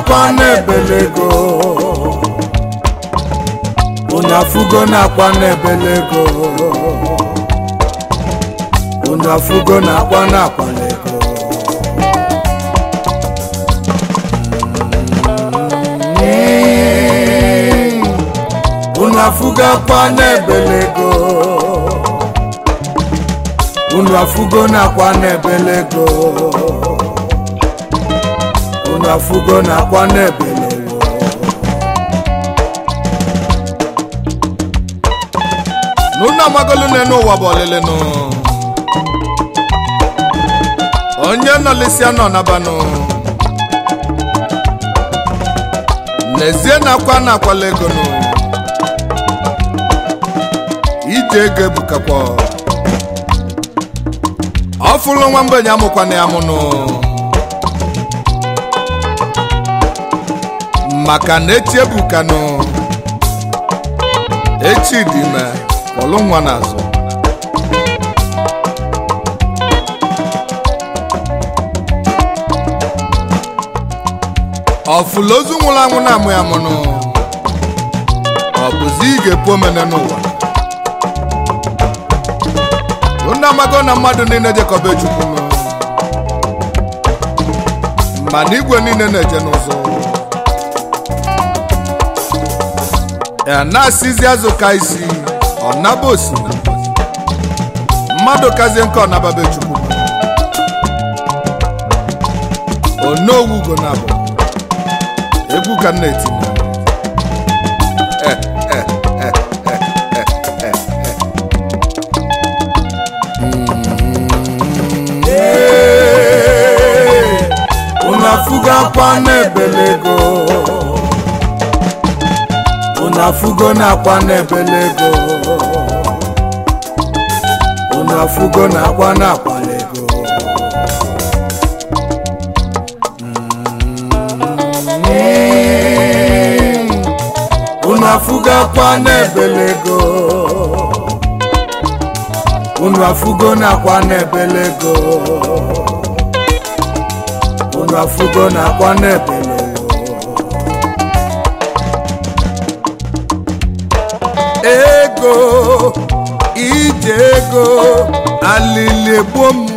na-akwa n'ebelego unu afụgo na-akwa n'ebelego unu afụgo na-akwa na-akwalego Mm. unu afụgo akwa n'ebelego unu afụgo na-akwa n'ebelego unu afụgo na-akwa n'ebelego n'unu amagolu n'enu ụwa bụ ọlịlịnụ onye nọlịsịa nọ nabanụ n'ezie na-akwa na-akwala egonụ ije ego ebukakwa ọ fụlụ nwa mgbenye amụkwana ya mụnụ maka na echi ebukanụ echi dị ime kpọlụ nwa n'azụ ọfụlụ ozu nwụrụ anwụ na-amụ ya mụnụ ọ bụzi ị ga-epu omene n'ụwa unu amago na mmadụ niile jekọba chukwu nụ mana igwe niile na-eje n'ụzọ ya na-asịzi azụ ka isi ọ naba osimiri mmadụ kazie nke ọnababe chukwu onowu ugo na abụ egwu ka m na-etinye Ee, unu afụgo akwa n'ebelego unu afụgo na-akwa n'ebelego unu afụgo na-akwa na-akwalego Mm. unu afụgo akwa n'ebelego unu afụgo na-akwa n'ebelego unu afụgo na-akwa n'ebelego ego ije ego alili egbo m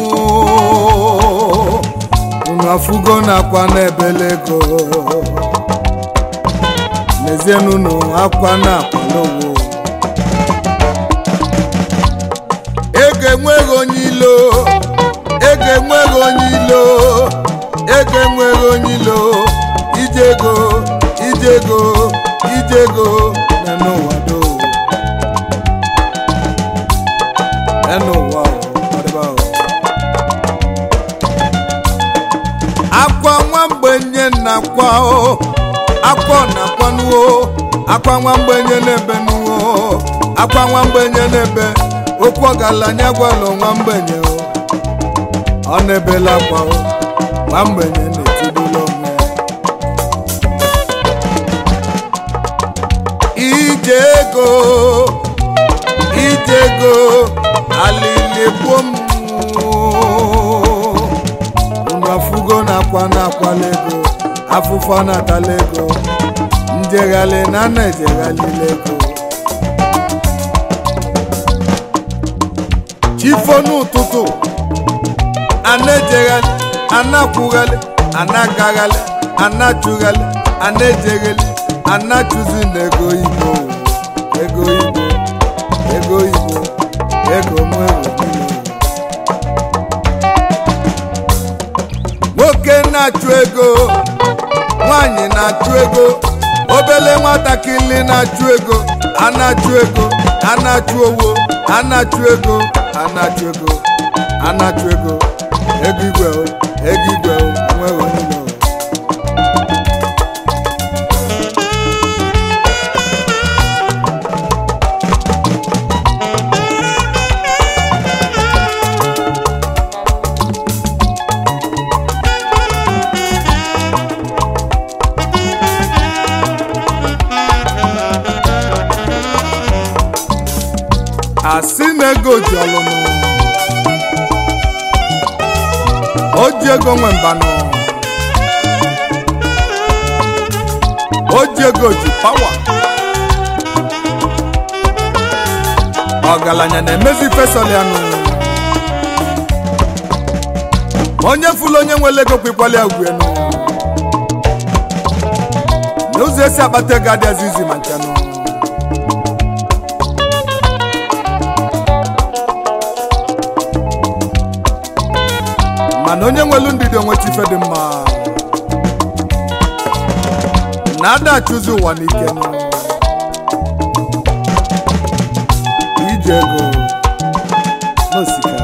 unu afụgo na-akwa n'ebelego n'ezienunu akwa na-akwalowo ego enweghị onye ilo ego enweghị onye ilo ego enweghị onye ilo ije ego ije ego ije ego na n'ụwa do na n'ụwa o, ọdịba o. akwa nwa mgbenye na-akwa o akwa ọ na-akwanuo akwa nwa mgbenye na-ebe nuo akwa nwa mgbenye na-ebe okwu ọgaranya gwalụ nwa mgbenye o ọ na-ebela akwa o nwa mgbenye na-etibula onwe ya ije ego ije ego alili gbuo m unu afụgo na-akwa na-akwala ego afụfọ na-atala ego njeghalị na na-ejeghalila ego chifo n'ụtụtụ ana-ejeghalị ana-akwụghalị ana-agaghalị ana-achụghalị ana-ejeghalị ana-achụzi na ego igbo ego igbo ego igbo ego mụ ego niile nwoke na-achụ ego nwanyị na-achụ ego obele nwatakịrị na-achụ ego a na-achụ ego a na-achụ owo a na-achụ ego a na-achụ ego a na-achụ ego ego igwe o ego igwe o enweghị onye ilo asị na ego ji ọlụnụ o ji ego nwe mbanụ oji ego ji pawa ọgaranya na-emezi fesọlianụ onye fụlụ onye nwere ego kwekwala ya ugwenu n'ụzọ esi akpata ego adịghịzi izi ma nchanụ mana onye nwelu ndidi onweta ife dị mma na ada achụzi ụwa n'ike nụ. ije ego n'osika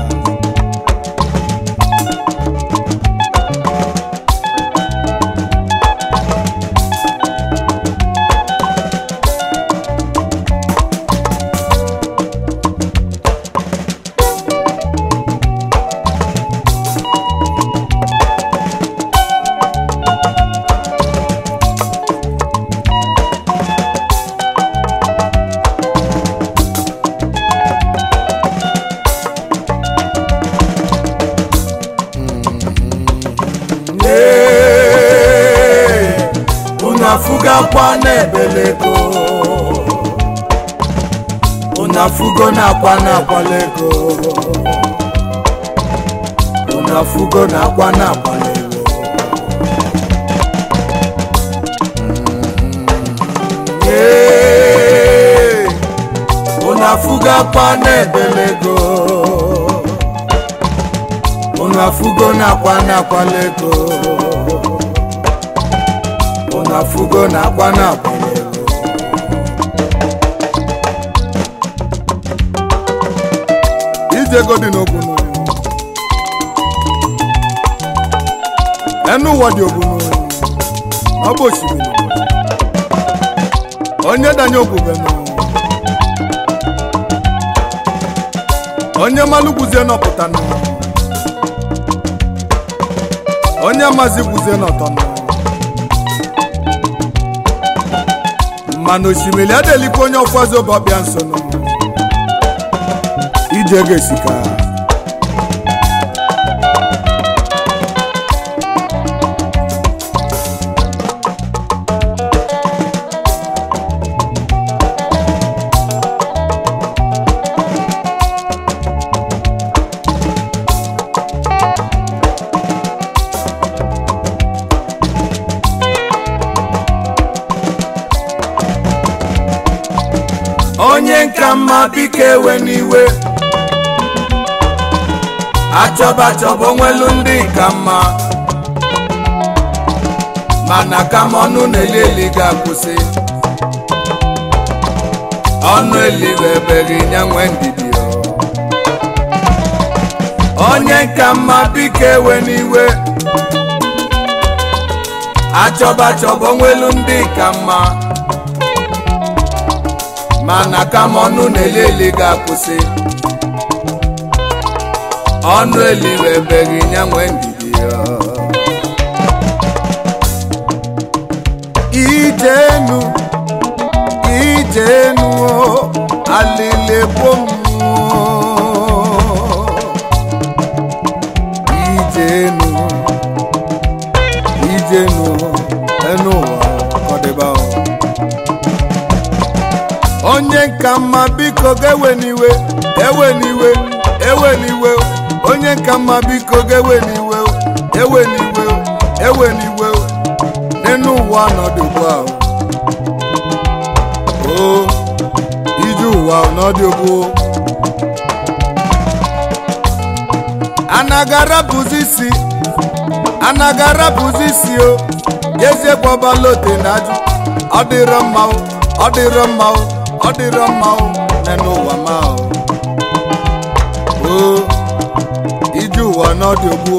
Ee, unu afụgakwa n'ebelego unu afụgo na-akwa na-akwala ego unu afụgo na-akwa na-akwala ego Ee, unu afụgakwa n'ebelego unu afụgo na-akwa na-akwala ego unu afụgo na-akwa na-akwala ego ije ego dị n'ogbunu enu ụwa dị ogbunu ọ bụ osimiri onye danye ogbubenu onye malụ gwuzie nọpụtanụ onye mazi gwuzie n'ọtọnụ mana osimiri adelikwa onye ọfọzi obe ọbịa nsonụ ije ga-esika onye nka mma biko ewe n'iwe achọba achọba onwelu ndị ka mma mana kama ọnụ na-eli eli ga-akwụsị ọnụ elibebeghị ya nwe ndidi o. onye nka mma biko ewe n'iwe achọba achọba onwelu ndị ka mma mana kama ọnụ na-eli eli ga-akwụsị ọnụ elibebeghị ya nwe ndidi ya ijenu ijenu o, alilebo mmụọ ijenu ijenu enu ụwa kọdịba o. onye nka mma biko ga-ewe n'iwe ewe n'iwe ewe n'iwe onye nka mma biko ga-ewe n'iwe ewe n'iwe ewe n'iwe n'enu ụwa ọnọdụ ugbu a o ije ụwa ọnọdụ ugbu anagara bụzi isi anagara bụzi isi o jezie gbọbalote na ajụ ọ dịrọ mma o ọ dịrọ mma o ọ dịrọ mma o n'enu ụwa ma o o ije ụwa ọnọdụ ugbu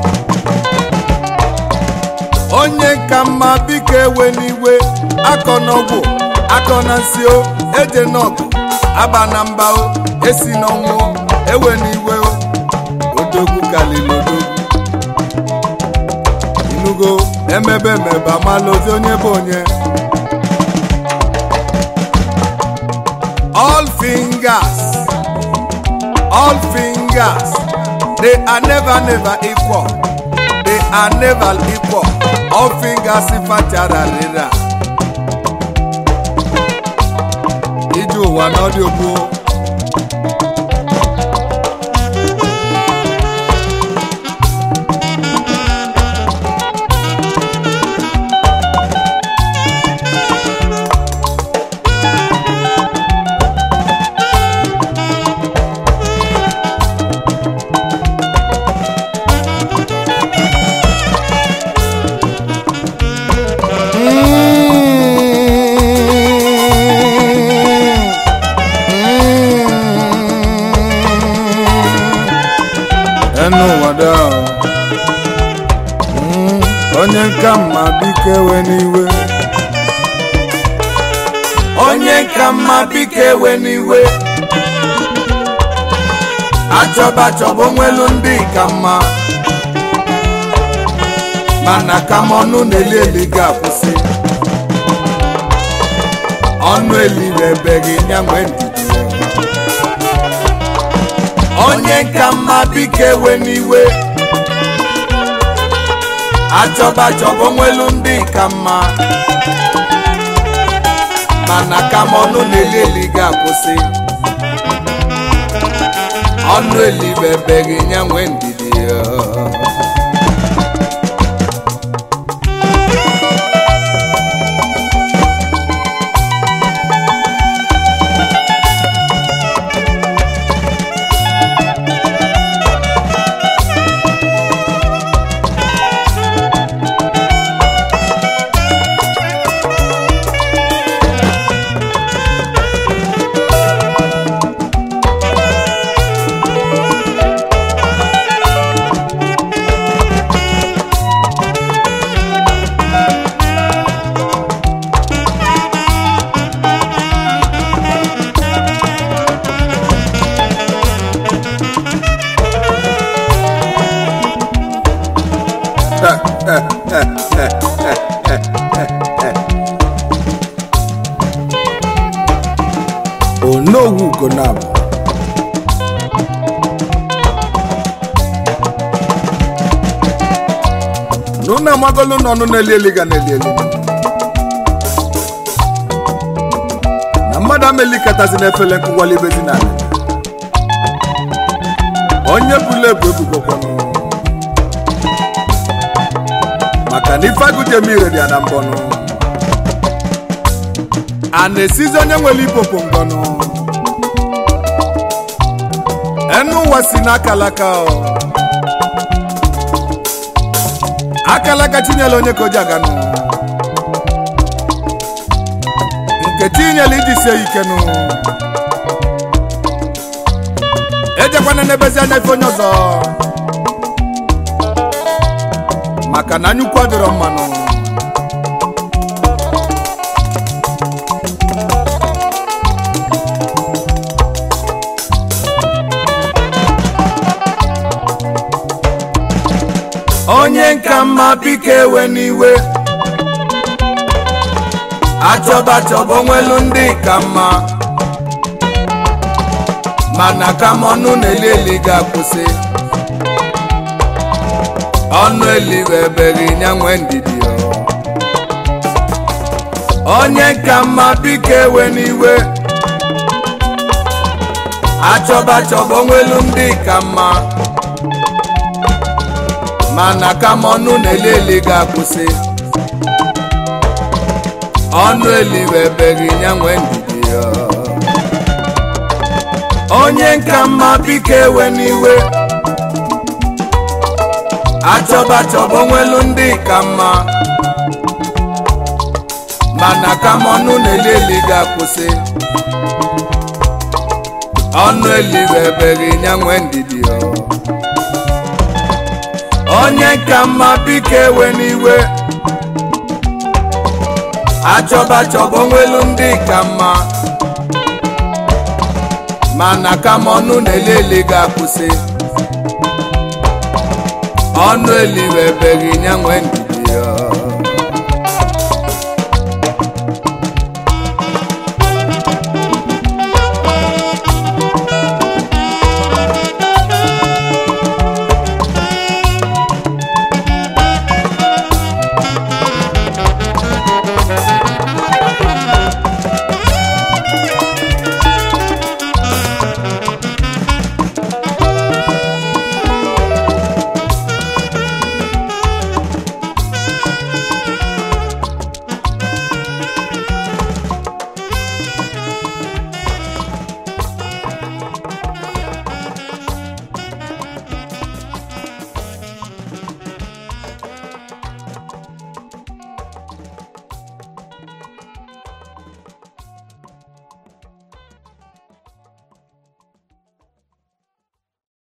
onye ka mma biko ewe n'iwe akọ n'ọgwụ akọ na nsị o eje n'ọgụ aba na mba o esi n'ọnwụ o, ewe n'iwe o odogwu kalili odogwu inugo emebe emebe amala ozi onye bụ onye all fingers all fingers they are never never equal they are never equal all fingers ifachararira n'ụwa na ọ dị ogbo enu ụwa dị ahụ. Mm, onye nka mma biko ewe n'iwe onye nka mma biko ewe n'iwe achọba achọba onwelu ndị ka mma mana ka m ọnụ na-eli eli ga-akwụsị ọnụ elirebeghị ya nwee ndidi onye ka mma biko ewe n'iwe achọba achọba onwelu ndị ka mma mana ka m ọnụ na-eli eli ga-akwụsị ọnụ elibebeghị ya nwee ndidi ya onowu ugonabụ n'ụnụ amagolu n'ọnụ na-eli eli ga na-eli eli na mmadụ amelikatazi n'efele nkụwali ibezi na ala onye bụla ebu ebugokwanụ maka na ife agụjem ire dị ya na mbọnụ a na-esizi onye nwere ipopo ngọnụ enu ụwa si n'akalaka ọ akalaka chinyela onye ka o ji aganụ nke chinyela iji sie ikenụ ejekwana n'ebezi anya ife onye ọzọ maka na anyukwu adịrọ mmanụ onye nka mma biko ewe n'iwe achọba achọba onwelu ndị ka mma mana ka m ọnụ na-eli eli ga-akwụsị ọnụ eliwebeghị ya nwee ndidi o. onye ka mma biko ewe n'iwe achọba achọba onwelu ndị ka mma mana ka m ọnụ na-eli eli ga-akwụsị ọnụ eliwebeghị ya nwee ndidi ya onye nka mma biko ewe n'iwe achọba achọba onwelu ndị ka mma mana ka m ọnụ na-eli eli ga-akwụsị ọnụ eliwebeghị ya nwee ndidi ya onye ka mma biko ewe n'iwe achọba achọba onwelu ndị ka mma mana ka m ọnụ na-eli eli ga-akwụsị ọnụ eliwebeghị ya nwee ndidi